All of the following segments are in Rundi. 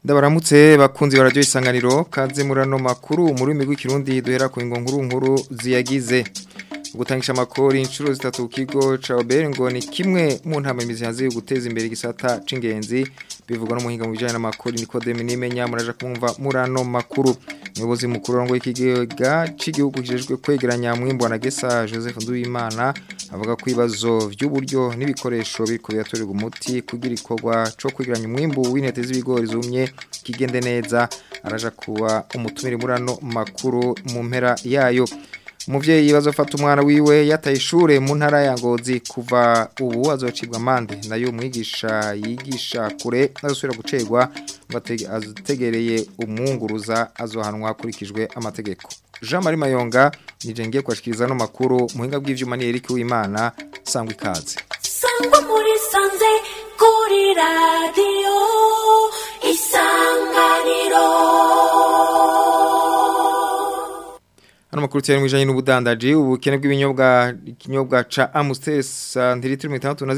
Ndabaramutse bakunzi barajyo isanganiro kaze murano makuru muri migwi kirundi duhera ku ingo nkuru nkuru ziyagize gutangisha amakori inshuro zitatu ku kigo ca Obere ngo ni kimwe mu ntama imizi hanze yo guteza imbere igisata c'ingenzi bivugwa n'umuhinga mu bijanye n'amakori Nikodeme nimenya muraja kumva murano makuru umuyobozi mukuru ngo ikigega c'igihugu kijejwe kwegeranya mwimbo na Gesa Joseph Nduwimana avuga ko ibibazo by'uburyo n'ibikoresho biriko biratorerwa umuti kugira ikorwa co kwegeranya umwimbu w'intete z'ibigori zumye kigende neza araja kuba umutumire murano makuru mu mpera yayo umuvyeyi bazofata umwana wiwe yataye ishure mu ntara ya Ngozi kuva ubu azocibwa amande nayo umwigisha yigisha kure azosubira gucegwa ategereye umwunguruza azohanwa hakurikijwe amategeko Jean Marie Mayonga nije ngiye kwashikiriza no makuru muhinga bw'ivyuma ni Eric Uwimana sangwa ikaze sangwa muri sanze kuri radio isanganiro Hano makuru cyane mwijanye n'ubudandaji ubukene bw'ibinyobwa ikinyobwa ca Amstel santilitri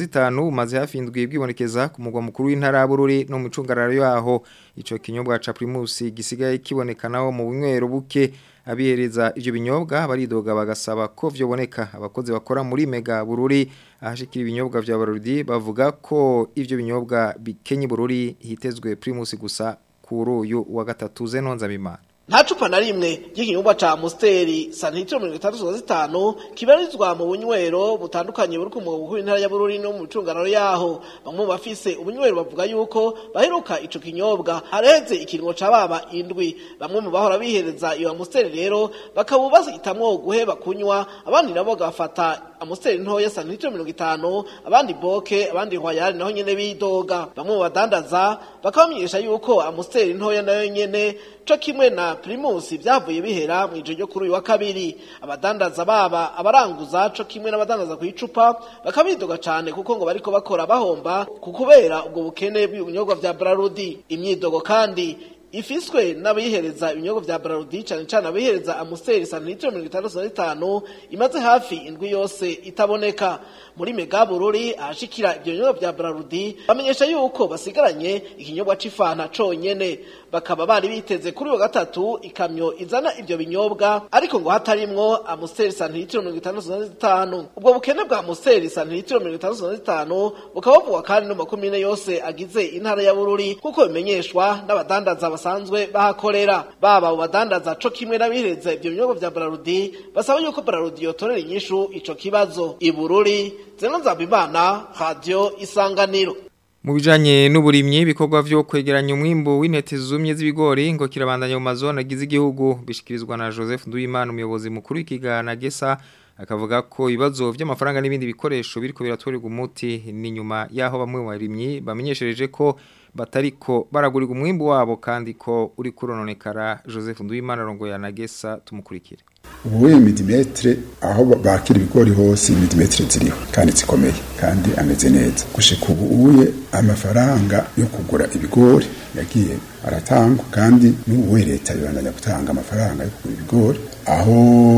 65 umaze hafi indwi bwibonekeza ku mugwa mukuru w'intara Bururi no mu cungararo yaho ico kinyobwa ca Primus gisigaye kibonekanaho mu bunywero buke abihereza ivyo binyobwa baridoga bagasaba ko vyoboneka abakozi bakora muri Mega Bururi ahashikira ibinyobwa vya Barudi bavuga ko ivyo binyobwa bikenye Bururi hitezwe Primus gusa kuri uyu wa gatatu zenonza bimana nta cupa na rimwe ry'ikinyobwa ca Amstel santilitiro mirongo itandatu na zitanu kibarizwa mu bunywero butandukanye buri ku mugabo mukuru w'intara ya Bururi no mu micungararo yaho bamwe mu bafise ubunywero bavuga yuko baheruka ico kinyobwa hareze ikiringo ca baba indwi bamwe mu bahora bihereza iyo Amstel rero bakaba bazitamwo guheba kunywa abandi nabo bagafata Amstel ntoya santilitiro mirongo itanu abandi boke abandi hwayari naho nyene bidoga bamwe mu badandaza bakabamenyesha yuko Amstel ntoya nayo nyene co kimwe na Primus byavuye bihera mu ijoro ryo kuri uyu wa kabiri abadandaza baba abaranguza co kimwe n'abadandaza ku icupa bakabidoga cane kuko ngo bariko bakora bahomba kukubera ubwo bukene bw'ibinyobwa vya Brarudi imyidogo kandi ifiswe n'abihereza ibinyobwa vya Brarudi cane cane abihereza Amstel santilitiro mirongo itandatu na zitanu imaze hafi indwi yose itaboneka muri Mega Bururi ahashikira ibyo binyobwa vya Brarudi bamenyesha yuko basigaranye ikinyobwa c'ifanta conyene bakaba bari biteze kuri uwo gatatu ikamyo izana ivyo binyobwa ariko ngo hatarimwo Amstel santilitiro mirongo itandatu na zitanu ubwo bukene bwa Amstel santilitiro mirongo itandatu na zitanu bukaba buvugwa kandi no makomine yose agize intara ya Bururi kuko bimenyeshwa n'abadandaza basanzwe bahakorera baba mu badandaza co kimwe n'abihereza ivyo binyobwa vya Brarudi basaba yuko Brarudi yotorera inyishu ico kibazo ibururi zeno nzabimana radio isanganiro mu bijanye n'uburimyi ibikorwa vyo kwegeranya umwimbo w'intete zumye z'ibigori ngo kirabandanya mu mazone agize igihugu bishikirizwa na Joseph Nduwimana umuyobozi mukuru w'ikigana Gesa akavuga ko ibibazo by'amafaranga n'ibindi bikoresho biriko biratorerwa umuti ni nyuma yaho bamwe mu barimyi bamenyeshereje ko batariko baragurira umwimbo wabo kandi ko uri kurononekara Joseph Nduwimana rongo ya Nagesa tumukurikire ubuye milimetre aho bakira ibigori hose milimetre ziriho kandi zikomeye kandi ameze neza gushika ubu uye amafaranga yo kugura ibigori yagiye aratangwa kandi n'ubu leta ibandanya gutanga amafaranga yo kugura ibigori aho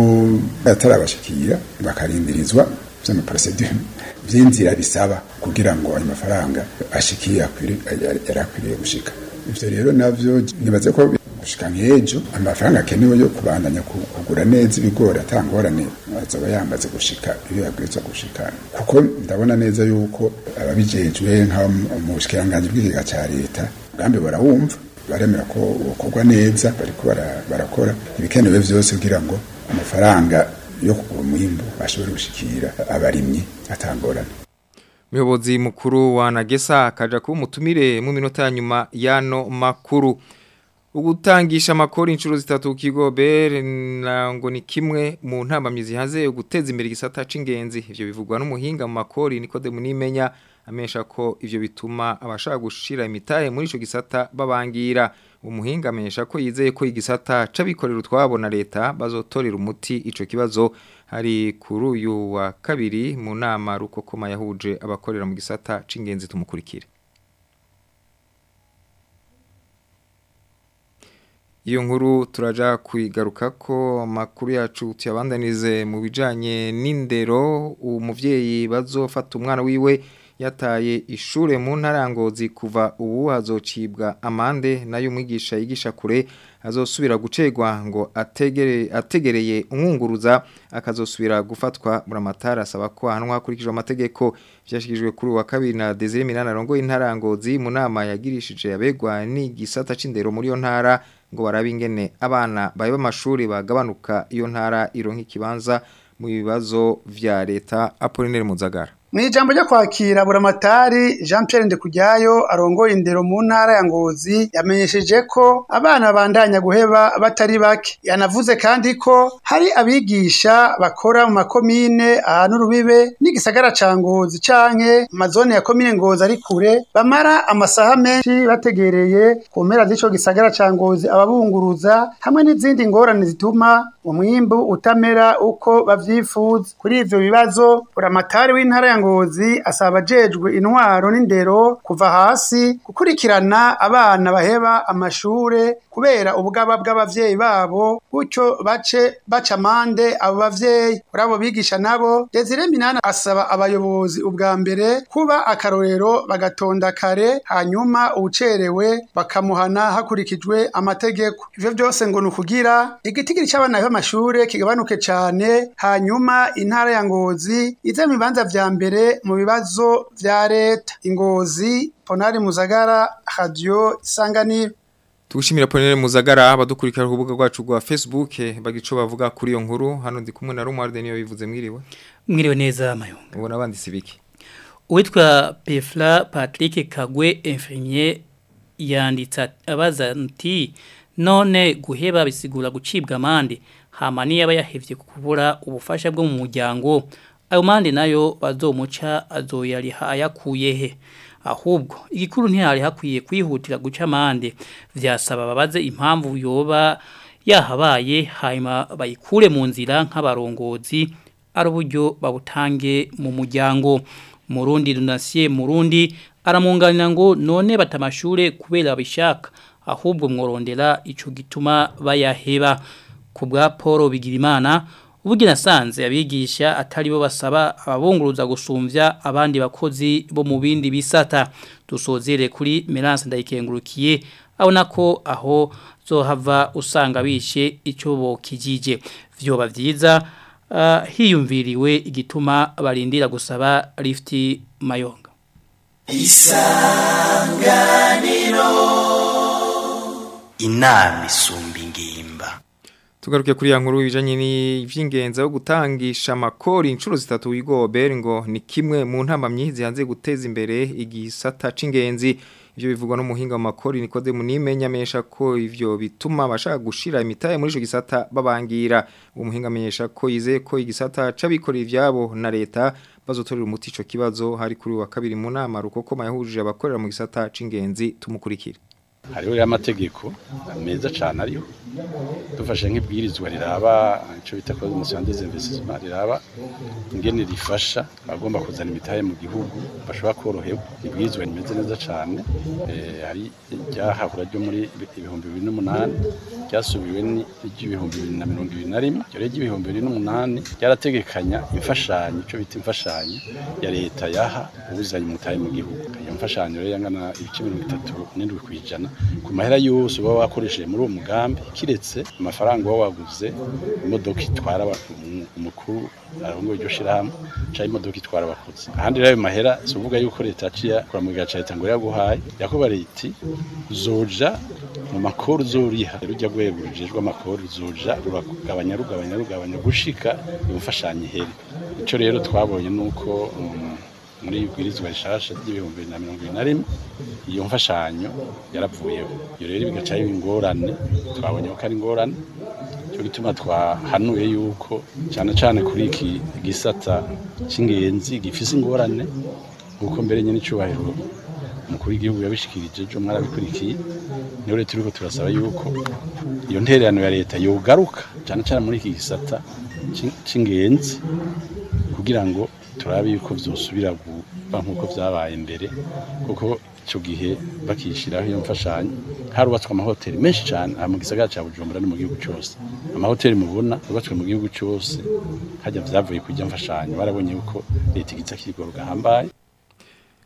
atarabashikira bakarindirizwa vy'amaprosedure vy'inzira bisaba kugira ngo ayo mafaranga ashikiye yarakwiriye gushika ivyo rero navyo nibaze ko gushika nk'ejo amafaranga akenewe yo kubandanya kugura neza ibigori atangorane azoba yamaze gushika iyo yabwirizwa gushika kuko ndabona neza yuko ababijejwe nka mu bushikiranganji bw'ikigega ca leta umugambi barawumva baremera ko ukorwa neza bariko barakora ibikenewe vyose kugira ngo amafaranga yo kugura umwimbu ashobore gushikira abarimyi atangorane Muyobozi mukuru wa Nagesa akaja kuba umutumire mu minota ya nyuma yano makuru ugutangisha amakori inshuro zitatu kigo BR ngo ni kimwe mu ntambamyizi hanze yo guteza imbere igisata c'ingenzi ivyo bivugwa n'umuhinga mu makori Nicode munimenya amesha ko ivyo bituma abashaka gushira imitahe muri ico gisata babangira umuhinga amenyesha ko yizeye ko igisata c'abikorera utwabo na leta bazotorera umuti ico kibazo hari kuri uyu wa kabiri mu nama rukokoma yahuje abakorera mu gisata c'ingenzi tumukurikire iyo nkuru turaja kuyigaruka ko amakuru yacu tuyabandanize mu bijanye n'indero umuvyeyi bazofata umwana wiwe yataye ishure mu ntarangozi kuva ubu hazocibwa amande nayo umwigisha yigisha kure azosubira gucegwa ngo ategere ategereye umwunguruza akazosubira gufatwa buramatara asaba ko ahanwa hakurikijwe amategeko byashikijwe kuri wa kabiri na Desire Minana rongo intarangozi mu nama yagirishije abegwa ni gisata c'indero muri yo ntara ngo barabe ingene abana baye b'amashuri bagabanuka iyo ntara ironka ikibanza mu bibazo vya leta Apollinaire Muzagara Mu ijambo ryo kwakira buramatari Jean Pierre Ndekujyayo arongoye indero mu ntara ya Ngozi yamenyesheje ko abana bandanya guheba batari bake yanavuze kandi ko hari abigisha bakora mu makomine ahantu rubibe n'igisagara ca Ngozi canke amazone ya komine Ngozi ari kure bamara amasaha menshi bategereye ku mpera z'ico gisagara ca Ngozi ababunguruza hamwe n'izindi ngorane zituma umwimbu utamera uko bavyifuza kuri ivyo bibazo buramatari w'intara ya Ngozi asaba abajejwe intwaro n'indero kuva hasi gukurikirana abana baheba amashure kubera ubugaba bw'abavyeyi babo gutyo bace baca amande abo bavyeyi kuri abo bigisha nabo Desire Minana asaba abayobozi ubwa mbere kuba akarorero bagatonda kare hanyuma ucerewe bakamuhana hakurikijwe amategeko ivyo byose ngo nukugira igitigiri c'abana baheba amashure kigabanuke cane hanyuma intara ya Ngozi ize mu bibanza vya mbere mu bibazo vya leta ingozi Ponari Muzagara Radio Isanganiro Tugushimira Ponere Muzagara abadukurikira ku rubuga rwacu rwa Facebook bagico bavuga kuri iyo nkuru hano ndi kumwe na Romuald niyo bivuze mwiriwe mwiriwe neza mayonga ubona abanditsi biki uwitwa Pefla Patrick Kagwe infirmier yanditse abaza nti none guheba bisigura gucibwa amande hama niyo aba yahevye kubura ubufasha bwo mu muryango ayo mande nayo bazomuca azoyariha ayakuye he ahubwo igikuru ntihari hakwiye kwihutira guca amande vyasaba babaze impamvu yoba yahabaye hanyuma bayikure mu nzira nk'abarongozi ari uburyo babutange mu muryango murundi runasiye murundi aramunganira ngo none batamashure kubera bishaka ahubwo mworondera ico gituma bayaheba ku bwa Paul Bigirimana ubugi nasanze abigisha atari bo basaba ababunguruza gusumvya abandi bakozi bo mu bindi bisata dusozere kuri Melance ndayikengurukiye abona ko aho zohava usanga bishe ico bokijije vyoba vyiza uh, hiyumviriwe igituma barindira gusaba lift mayonga isanganiro inama isumba ingimba Tugaruke kuri ya nkuru bijanye n'ivy'ingenza yo gutangisha amakori inshuro zitatu wigobera ngo ni kimwe mu ntamamyi zihanze guteza imbere igisata c'ingenzi ivyo bivugwa n'umuhinga mu makori Nikodemu munimenya amenyesha ko ivyo bituma abashaka gushira imitaye muri ico gisata babangira umuhinga amenyesha ko yizeye ko igisata c'abikorera ivyabo na leta bazotorera umuti ico kibazo hari kuri wa kabiri mu nama rukoko yahujije abakorera mu gisata c'ingenzi tumukurikira hariho rero amategeko meza cyane ariho dufashe nk'ibwirizwa riraba icyo bita ko umusiyo des investissements riraba ingene rifasha abagomba kuzana imitahe mu gihugu bashobora koroherwa ibwirizwa rimeze neza cyane hari ryahahura ryo muri ibihumbi bibiri n'umunani ryasubiwe n'iry'ibihumbi bibiri na mirongo ibiri na rimwe iryo ry'ibihumbi bibiri n'umunani ryarategekanya imfashanyo icyo bita imfashanyo ya leta yaha ubuzanye umutahe mu gihugu iyo mfashanyo rero yangana ibice mirongo itatu n'indwi ku ijana ku mahera yose uba wakoresheje muri uwo mugambi kiretse amafaranga uba waguze imodoka itwara umukuru arongoye iryo shirahamwe cyangwa imodoka itwara abakozi ahandi rero ayo mahera si uvuga yuko leta yaciye akora mu gihe cya leta ngo yaguhaye yakuba leta zoja mu makuru zuriha rujya rwego rujejwe amakuru zoja ruragabanya rugabanya rugabanya gushika imfashanyo ihere icyo rero twabonye ni uko muri ibwirizwa rishasha ry'ibihumbi bibiri na mirongo ibiri na rimwe iyo mfashanyo yaravuyeho iyo rero bigaca biba ingorane twabonye ko ari ingorane cyo gituma twahanuye yuko cyane cyane kuri iki gisata cy'ingenzi gifise ingorane kuko mbere nyine icyubahiro umukuru w'igihugu yabishikirije ejo mwarabikurikiye niyo leta turiko turasaba yuko iyo ntererano ya leta yogaruka cyane cyane muri iki gisata cy'ingenzi kugira ngo turabe yuko vyosubira kuba nkuko vyabaye mbere kuko ico gihe bakishiraho iyo mfashanyo harubatswe amahoteli menshi cyane mu gisagara ca Bujumbura no mu gihugu cyose amahoteli mubona yubatswe mu gihugu cyose hajya vyavuye kujya mfashanyo barabonye yuko leta igiza kirigoro gahambaye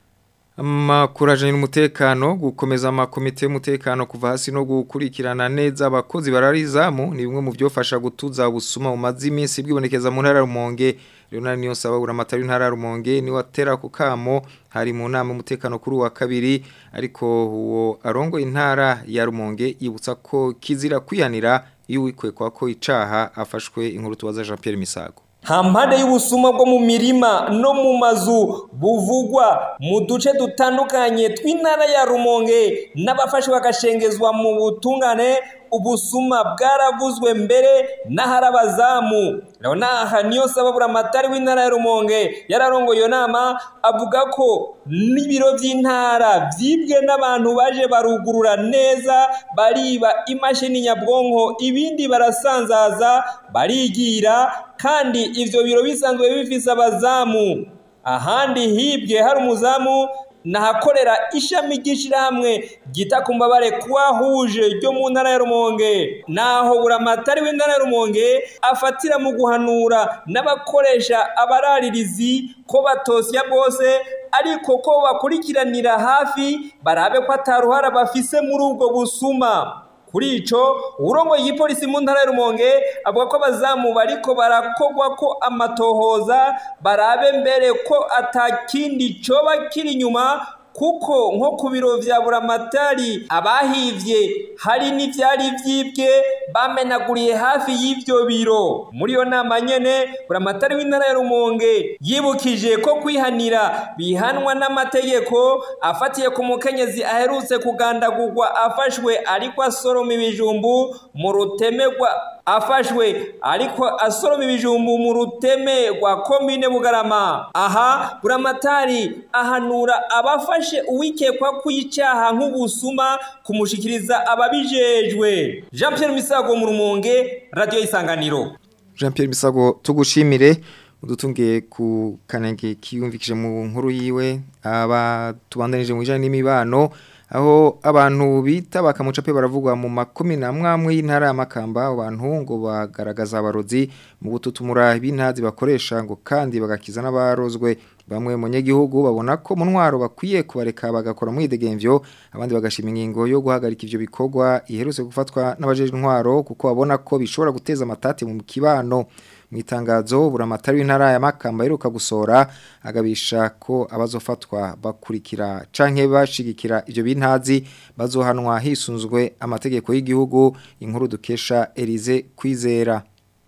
Amakuru ajanye n'umutekano gukomeza amakomite y'umutekano kuva hasi no gukurikirana neza abakozi bararizamu ni bimwe mu byofasha gutuza ubusuma mu mazi iminsi bwibonekeza mu ntara ya Rumonge Leonard Niyonsaba uramatari w'intara ya Rumonge ni watera ku kamo hari mu nama y'umutekano kuri wa kabiri ariko uwo arongo intara ya Rumonge yibutsa ko kizira kwihanira iyo wikwekwa ko icaha afashwe inkuru tubaza Jean Pierre Misago hampande y'ubusuma bwo mu mirima no mu mazu buvugwa mu duce dutandukanye tw'intara ya rumonge n'abafashe bagashengezwa mu butungane ubusuma bwaravuzwe mbere n'ahari abazamu aha niyo sababura amatari w'intara ya rumonge yararongoye iyo nama avuga ko n'ibiro by'intara byibwe n'abantu baje barugurura neza bariba imashini nyabwonko ibindi barasanzaza barigira kandi ibyo biro bisanzwe bifise abazamu ahandi hibwe hari umuzamu nahakorera ishami ry'ishyirahamwe ryita ku mbabare kuwahuje ryo mu ntara ya rumonge naho buramatari w'intara ya rumonge afatira mu guhanura n'abakoresha abararirizi ko batosya bose ariko ko bakurikiranira hafi barabe ko ataruhara bafise muri ubwo busuma kuri ico urongo y'ipolisi mu ntara ya Rumonge avuga ko abazamu bariko barakogwa ko amatohoza barabe mbere ko atakindi coba kiri inyuma kuko nko ku biro vya buramatari abahivye hari n'ivyari vyibwe bamenaguriye hafi y'ivyo biro muri iyo nama nyene buramatari w'intara ya Rumonge yibukije ko kwihanira bihanwa n'amategeko afatiye ku mukenyezi aherutse kugandagurwa afashwe ariko asoroma ibijumbu mu rutemegwa afashwe ariko asoroma ibijumbu mu ruteme rwa komine bugarama aha buramatari ahanura abafashe uwikekwa kuyicaha nk'ubusuma kumushikiriza ababijejwe Jean Pierre Misago mu rumonge radio isanganiro Jean Pierre Misago tugushimire udutungiye ku kanenge kiyumvikije mu nkuru yiwe aba tubandanije mu bijanye n'imibano aho abantu bita bakamucape baravugwa mu makumi na mwamwe y'intara ya Makamba abantu ngo bagaragaza abarozi mu gututumura bintazi bakoresha ngo kandi bagakiza n'abarozwe bamwe mu nyegihugu babona ko mu ntwaro bakwiye kubareka bagakora mu idegemvyo abandi bagashima ingingo yo guhagarika ivyo bikorwa iherutse gufatwa n'abajeje intwaro kuko babona ko bishobora guteza amatati mu kibano mu itangazo buramatari w'intara ya Makamba iruka gusora agabisha ko abazofatwa bakurikira canke bashigikira ivyo bintazi bazohanwa hisunzwe amategeko y'igihugu inkuru dukesha Elize kwizera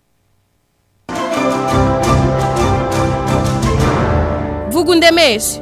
vuga undemeshe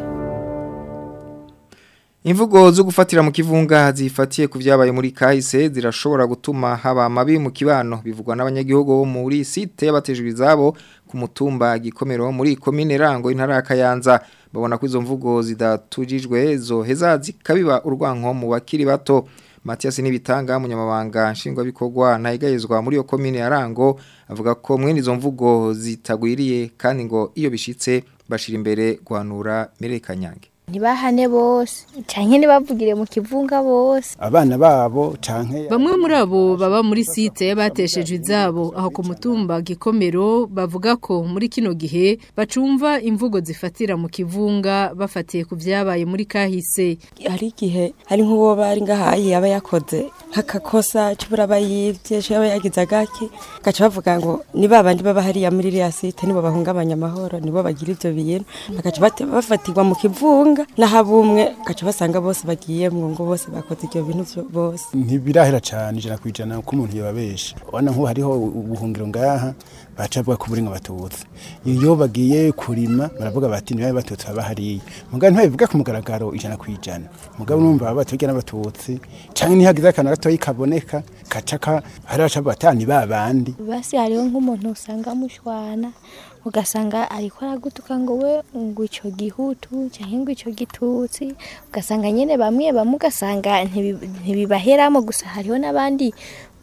Imvugo zo gufatira mu kivunga zifatiye ku vyabaye muri kahise zirashobora gutuma haba amabi mu kibano bivugwa n'abanyagihugu bo muri site y'abatejwe izabo ku mutumba gikomero muri komine rango intara ya Kayanza babona ko izo mvugo zidatujijwe zoheza zikabiba urwanko mu bakiri bato Matias Nibitanga munyamabanga nshingwabikorwa ntayigayezwa muri iyo komine ya Rango avuga ko mwene izo mvugo zitagwiriye kandi ngo iyo bishitse bashira imbere guhanura Mirekanyange ntibahane bose canke ntibavugire mu kivunga bose abana babo canke bamwe muri abo baba muri site y'abateshejwe izabo aho ku mutumba gikomero bavuga ko muri kino gihe bacumva imvugo zifatira mu kivunga bafatiye ku vyabaye muri kahise hari igihe hari nk'uwo bari ngahaye aba yakoze nk'akakosa cubura aba yivye caba yagize agaki gaca bavuga ngo ni babandi baba hariya muri iriya site nibo bahungabanya amahoro nibo bagira ivyo bintu bagaca bafatirwa mu kivunga nahabumwe gaca basanga bose bagiye mu ngo bose bakoze ibyo bintu bose ntibirahera cyane ijana ku ijana ko umuntu yababesha ubona nk'ubu hariho ubuhungiro ngaha baca bavuga ko buringa batutse iyo bagiye kurima baravuga bati nibabe batutse baba hariya mugabo ntibabivuga ku mugaragaro ijana ku ijana mugabo numva baba batubwira n'abatutsi cyangwa nihagize akantu gatoya kaboneka gaca hari abaca batani babandi basi hariho nk'umuntu usanga mushwana ugasanga ariko aragutuka ngo we ngo icyo gihutu cyangwa ngo icyo gitutsi ugasanga nyine bamwe bamwe ugasanga ntibibaheramo gusa hariho n'abandi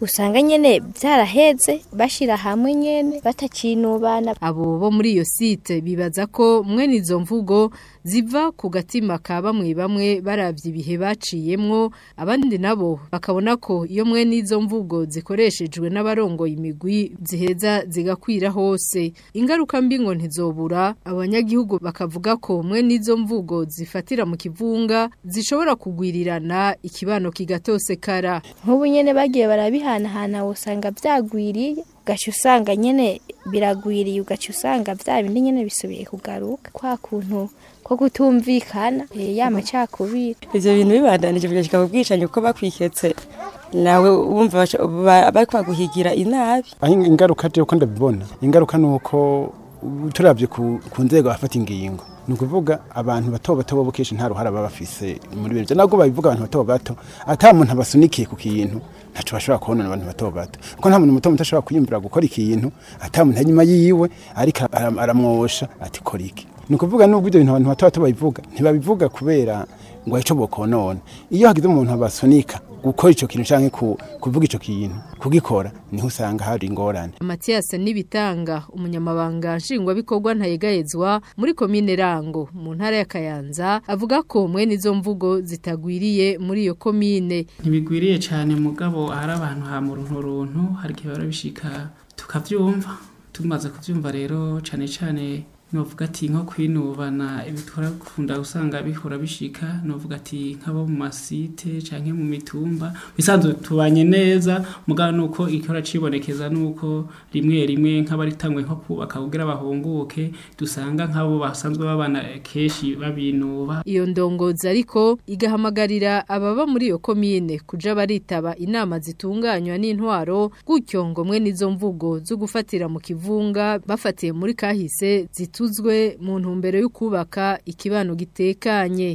usanga nyene vyaraheze bashira hamwe nyene batacinubana abo bo muri iyo site bibaza ko mwene izo mvugo ziva ku gatima ka bamwe bamwe baravye ibihe baciyemwo abandi nabo bakabona ko iyo mwene izo mvugo zikoreshejwe n'abarongoye imigwi ziheza zigakwira hose ingaruka mbi ngo ntizobura abanyagihugu bakavuga ko mwene izo mvugo zifatira mu kivunga zishobora kugwirirana ikibano kigatosekara nk'ubu nyene bagiye barabihanahana usanga vyagwiriye ugaca usanga nyene biragwiriye ugaca usanga vya bindi nyene bisubiye kugaruka kwa kuntu ko kutumvikana eh, ya macakubiri ivyo bintu bibandanije bigashika ku bwicanyi kuko bakwiketse nawe wumva baca- ba- bariko baguhigira inabi aho ingaruka je uko ndabibona ingaruka nuko turavye ku, ku nzego afata ingingo ni ukuvuga abantu bato bato bo kenshi nta ruhara baba bafise muri bino nabwo babivuga abantu bato bato ata muntu abasunikiye ku kintu ntaco bashobora kubonana abantu bato bato kuko nta muntu muto muto ashobora kwiyumvira gukora ikintu ata muntu inyuma yiwe ariko aram- aramwosha ati kora iki ni ukuvuga nubwo ibyo bintu abantu bato bato babivuga ntibabivuga kubera ngo ico bokonona iyo hagize umuntu abasunika gukora ico kintu canke ku, kuvuga ico kintu kugikora niho usanga hari ingorane Mathias Nibitanga umunyamabanga nshingwabikorwa ntayegayezwa muri komine Rango mu ntara ya Kayanza avuga ko mwene izo mvugo zitagwiriye muri iyo komine ntibigwiriye cyane mugabo hari abantu ha mu runtu runtu hari igihe barabishika tukavyumva tumaze kuvyumva rero cyane cyane novuga ati nko kwinubana ibitwara gukunda usanga bihora bishika novuga ati nk'abo mu masite canke mu mitumba bisanzwe tubanye neza mugabo nuko ikora cibonekeza nuko rimwe rimwe nk'abaritangwe nko kubaka kugira bahunguke dusanga nk'abo basanzwe babana keshi babinuba iyo ndongozi ariko igahamagarira ababa muri iyo komine kuja baritaba inama zitunganywa n'intwaro gutyo ngo mwene izo mvugo zo gufatira mu kivunga bafatiye muri kahise zituzwe mu ntumbero yo kubaka ikibano gitekanye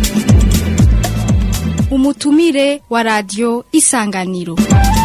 umutumire wa radio isanganiro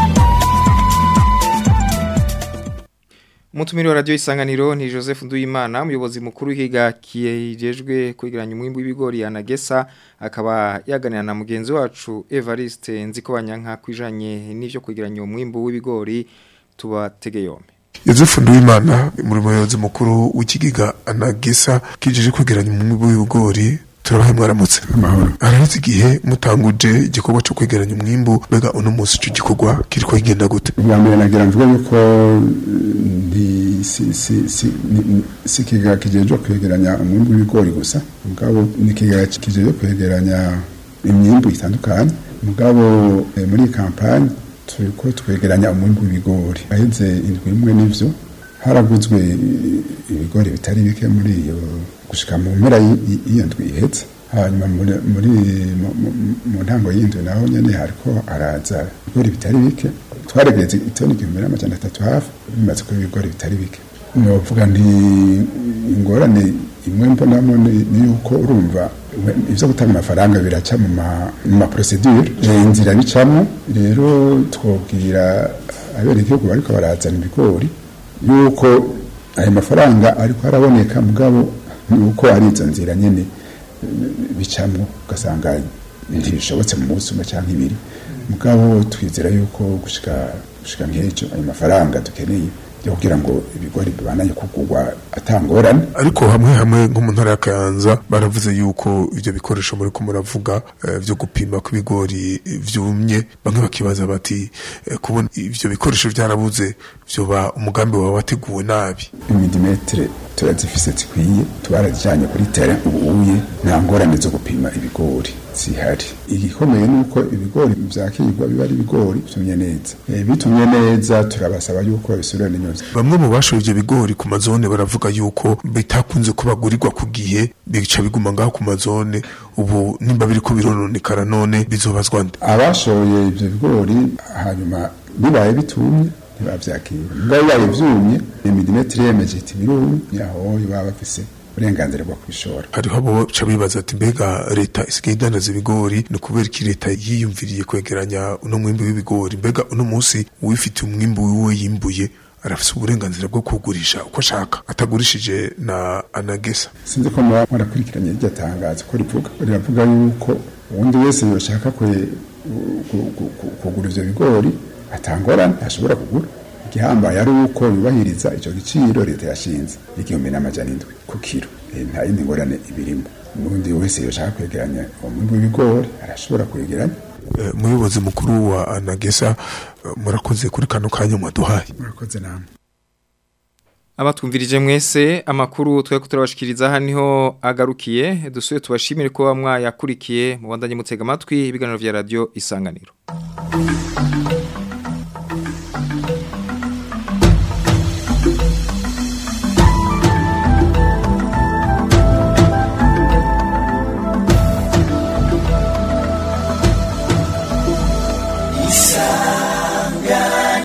Mutumiri wa radio isanganiro ni Joseph Nduyimana umuyobozi mukuru w'ikiga kijejwe kwegeranya umwimbu w'ibigori yanagesa akaba yaganira na mugenzi wacu Evariste Nzikobanyanka kwijanye n'ivyo kwegeranya umwimbu w'ibigori tubatege yombe Yozefu Nduwimana muri muyobozi mukuru w'ikigiga anagisa kijije kwegeranya umwimbu w'ibigori turabahe mwaramutse amahoro araheze igihe mutanguje igikorwa cyo kwegeranya umwimbu mbega uno munsi ico gikorwa kiriko kigenda gute ubwa mbere nagira mvuga yuko ndi si si si ni- si kiga kijejwe kwegeranya umwimbu w'ibigori gusa mugabo ni kiga kijejwe kwegeranya imyimbu itandukanye mugabo eh, muri iyi kampani turiko twegeranya umwimbu w'ibigori aheze indwi imwe n'ivyo haraguzwe i- ibigori bitari bike muri iyo gushika mu mpera y'i- y'i- y'iyo ndwi ihetse hanyuma muri muri mu- mu- mu ntango y'indwi naho nyene hariko haraza ibigori bitari bike twaregereza itoni igihumbi n'amajana atatu hafi bimaze kuba ibigori bitari bike novuga nti ingorane imwe mbonamo ni ni yuko urumva we- ivyo gutanga amafaranga biraca mu ma- mu maprosedure Eh, inzira bicamo rero twobwira abenegihugu bariko barazana ibigori yuko ayo mafaranga ariko araboneka mugabo nuko ari izo nzira nyene bicamwo ugasanga ntibishobotse mu munsi umwe cyangwa ibiri mugabo twizera yuko gushika gushika nk'ejo ayo mafaranga dukeneye yo kugira ngo ibigori bibananye kugurwa atangorane ariko hamwe hamwe nko mu ntara ya Kayanza baravuze yuko ivyo bikoresho muri ko muravuga eh, vyo gupima ko ibigori vyumye bamwe bakibaza bati eh, kubona ivyo bikoresho vyarabuze vyoba umugambi wawe wateguwe nabi imidimetere turazifise zikwiye tubarazijanye kuri tere ubuye nta ngorane zo gupima ibigori zihari igikomeye ni uko ibigori vyakirwa biba ari ibigori bitumye neza Eh, bitumye neza turabasaba yuko babisubirana inyuma bamwe mu bashoye ivyo bigori ku mazone baravuga yuko bitakunze kubagurirwa ku gihe bica biguma ngaho ku mazone ubu nimba biriko birononekara none bizobazwa nde abashoye ivyo bigori hanyuma bibaye bitumye ntibavyakira mugabo bibaye vyumye imidimetiri yemeje iti birumye aho baba bafise uburenganzira bwo kubishora hariho abo baca bibaza ati mbega leta isigaye idandaza ibigori ni ukubera iki leta yiyumviriye kwegeranya uno mwimbu w'ibigori mbega uno munsi uwifitiye umwimbu wiwe yimbuye arafise uburenganzira bwo kugurisha uko ashaka atagurishije na anagesa sinzi ko muba mwarakurikiranye iryo tangazo ko rivuga riravuga yuko uwundi wese yoshaka kwe gu- gu- gu- kugura ivyo bigori atangorane ntashobora kugura igihambaye ari uko yubahiriza icyo giciro leta yashinze igihumbi n'amajana indwi ku kiro Eh, nta yindi ngorane ibirimo n'undi wese yoshaka kwegeranya umwimbu w'ibigori arashobora kwegeranya Eh, umuyobozi mukuru wa anagesa eh, murakoze kuri kano kanya mwaduhaye murakoze namwe Abatwumvirije mwese amakuru twe kuturabashikiriza haniho agarukiye dusuye tubashimire ko bamwa yakurikiye mu bandanye mutega amatwi ibiganiro vya radio isanganiro